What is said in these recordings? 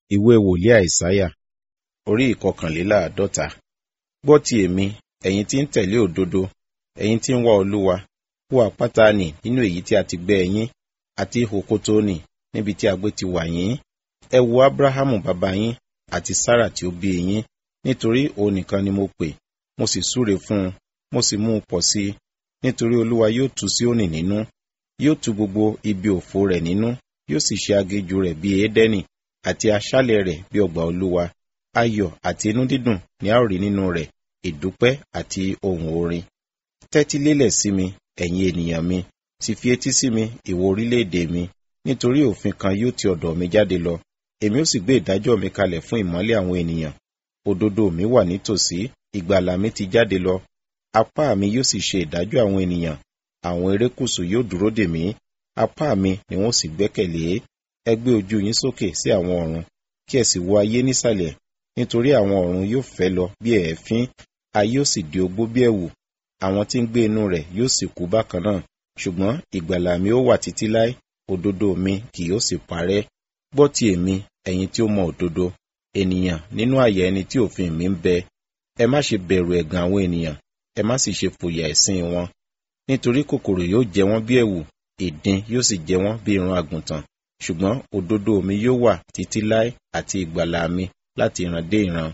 ìwé wòlíì àìsáyà orí ìkọkànléláàádọ́ta gbọ́ ti èmi ẹ̀yin tí ń tẹ̀lé òdodo ẹ̀yin tí ń wá olúwa wo àpáta nì nínú èyí tí a ti gbẹ́ yín àti ihò kótó nì níbi tí agbé ti wà yín ẹ wo abrahamu bàbá yín àti sárà tí ó bí yín nítorí òun nìkan ni mo pè mo sì súre fún un mo sì mú un pọ̀ sí i nítorí olúwa yóò tú Síónì nínú yóò tú gbogbo ibi òfo rẹ̀ nínú yóò sì ṣe aginjù rẹ̀ bí édẹ́nì àti aṣálẹ̀ rẹ̀ bí ọgbà olúwa ayọ̀ àti inú dídùn ni a ó rí nínú rẹ̀ ìdúpẹ́ àti ohùn orin tẹ́tí lélẹ̀ sí mi ẹ̀yin ènìyàn mi sì fi etí sí mi ìwọ orílẹ̀-èdè mi nítorí òfin kan yóò ti ọ̀dọ̀ mi jáde lọ èmi ó sì gbé ìdájọ́ mi kalẹ̀ fún ìmọ́lẹ̀ àwọn ènìyàn òdodo mi wà nítòsí ìgbàlà mi ti jáde lọ apá mi yóò sì ṣe ìdájọ́ àwọn ènìyàn àwọn erékùṣù yóò dúró dè mí apá mi ni wọ́n sì gbẹ́kẹ̀lé ẹ gbé ojú yín sókè sí àwọn ọ̀run kí ẹ sì wo ayé nísàlẹ̀ nítorí àwọn ọ̀run yóò fẹ́ lọ bí ẹ̀ẹ́fín ayé ó sì di ogbó bí ẹ̀wù àwọn tí ń gbé inú rẹ̀ yóò sì kú bákan náà ṣùgbọ́n ìgbàlà mi ó wà títí láé òdodo mi kì yóò sì parẹ́ gbọ́ ti èmi ẹ̀yin tí ó mọ òdodo ènìyàn nínú àyà ẹni tí òfin mi ń bẹ ẹ má ṣe bẹ̀rù ẹ̀gàn àwọn ènìyàn ẹ má sì ṣe fòyà ẹ̀sìn wọn nítorí kòkòrò yóò jẹ wọ́n bí ẹ̀wù ìdin yóò sì jẹ wọ́n bí irun àgùntàn ṣùgbọ́n òdodo mi yóò wà títí láé àti ìgbàlà mi láti ìran dé ìran.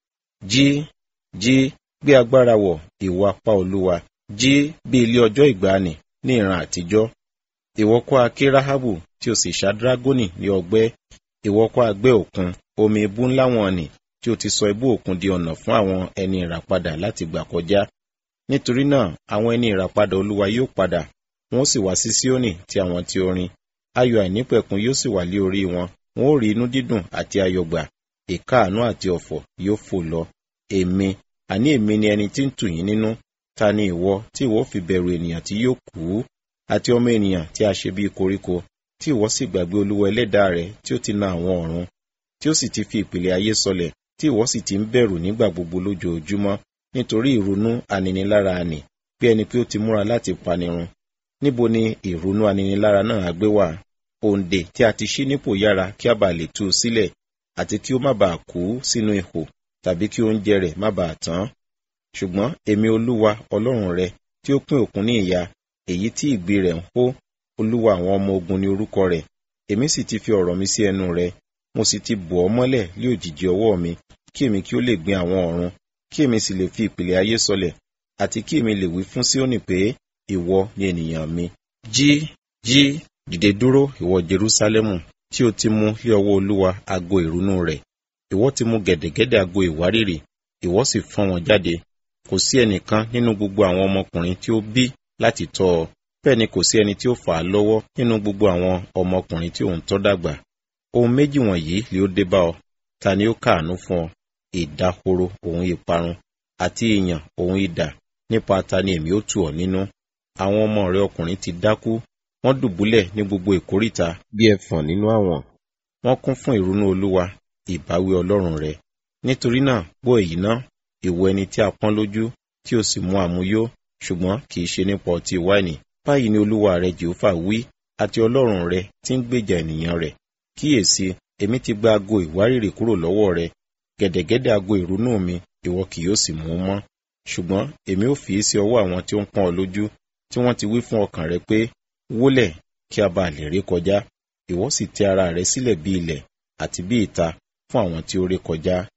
jí jí gbé agbára wọ̀ ìwọ apá olúwa jí bí ilé ọjọ́ ìgbàanì ní ìran àtijọ́. ìwọ kọ́ a ké ráhábù tí o sì ṣá dírágónì ní ọgbẹ́ ìwọ kọ́ a gbẹ́ òkun omi ibú ńlá wọn nì tí o ti sọ ibú òkun di ọ̀nà fún àwọn ẹni ìràpadà láti gbà kọjá. nítorí náà àwọn ẹni ìràpadà olúwa yóò padà wọn ó sì wá sí síónì ti àwọn tí orin ayọ̀ àìnípẹ̀kun yóò sì wà lé orí wọn wọn ó rí inú dídùn àti ayọ̀ gbà ìkáàánú àti ọ̀fọ̀ yóò fò lọ èmi àní èmi ni ẹni tí ń tù yín nínú ta ni ìwọ tí ìwọ fi bẹ̀rù ènìyàn tí yóò kú àti ọmọ ènìyàn tí a ṣe bíi koríko tí ìwọ sì gbàgbé olúwa ẹlẹ́dàá rẹ tí ó ti na àwọn ọ̀run tí ó sì ti fi ìpìlẹ̀ ayé sọlẹ̀ tí ìwọ sì ti ń bẹ̀rù nígbà gbogbo lójoojúmọ́ nítorí ìrunú aninilára àní bí ẹni pé ó ti múra láti panirun níbo ni ìrunú aninilára náà á gbé wà òǹdè tí a ti ṣí nípò yára kí a bàa lè tú u sílẹ̀ àti kí ó má bàa kú sínú ihò tàbí kí oúnjẹ rẹ̀ má bàa tán ṣùgbọ́n èmi olúwa ọlọ́run rẹ tí ó pín òkun ní ìyà èyí tí ìgbì rẹ̀ ń hó olúwa àwọn ọmọ ogun ní orúkọ rẹ̀ èmi sì ti fi ọ̀rọ̀ mi sí ẹnu rẹ mo sì ti bò ọ́ mọ́lẹ̀ lé òjìji ọwọ́ mi kí èmi kí ó lè gbin àwọn ọ̀run kí èmi sì lè fi ìpìlẹ̀ ayé sọlẹ̀ àti kí èmi lè wí fún Síónì pé ìwọ ni ènìyàn mi jí jí dìde dúró ìwọ Jerúsálẹ́mù tí o ti mú lé ọwọ́ olúwa ago ìrunú rẹ̀ ìwọ ti mú gẹ̀dẹ̀gẹ̀dẹ̀ ago ìwárìrì ìwọ sì fọ́n wọn jáde kò sí ẹnìkan nínú gbogbo àwọn ọmọkùnrin tí ó bí láti tọ́ ọ bẹ́ẹ̀ ni kò sí ẹni tí ó fà á lọ́wọ́ nínú gbogbo àwọn ọmọkùnrin tí òun tọ́ dàgbà ohun méjì wọ̀nyí ni ó dé bá ọ ta ni ó káàánú fún ọ ìdahoro òun ìparun àti ìyàn òun idà nípa ta ni èmi ó tù ọ nínú àwọn ọmọ rẹ ọkùnrin ti dákú wọ́n dùbúlẹ̀ ní gbogbo ìkóríta bí ẹfọ̀n nínú àwọn wọ́n kún fún ìrunú olúwa ìbáwí ọlọ́run rẹ nítorí náà gbọ́ èyí ná ìwọ ẹni tí a pọ́n lójú tí o sì mú àmuyó ṣùgbọ́n kì í ṣe nípa ọtí wáìnì báyìí ni olúwa rẹ jehova wí àti ọlọ́run rẹ tí ń gbèjà ènìyàn rẹ kíyèsí èmi ti gba ago ìwárìrì kúrò lọ́wọ́ rẹ gẹ̀dẹ̀gẹ̀dẹ̀ ago ìrunú mi ìwọ kì yóò sì mú mọ́ ṣùgbọ́n èmi ò fi í sí ọwọ́ àwọn tí ó ń pọ́n ọ lójú tí wọ́n ti wí fún ọkàn rẹ pé wólẹ̀ kí a bá lè ré kọjá ìwọ sì tẹ ara rẹ sílẹ̀ bí ilẹ̀ àti bí ìta fún àwọn tí ó ré kọjá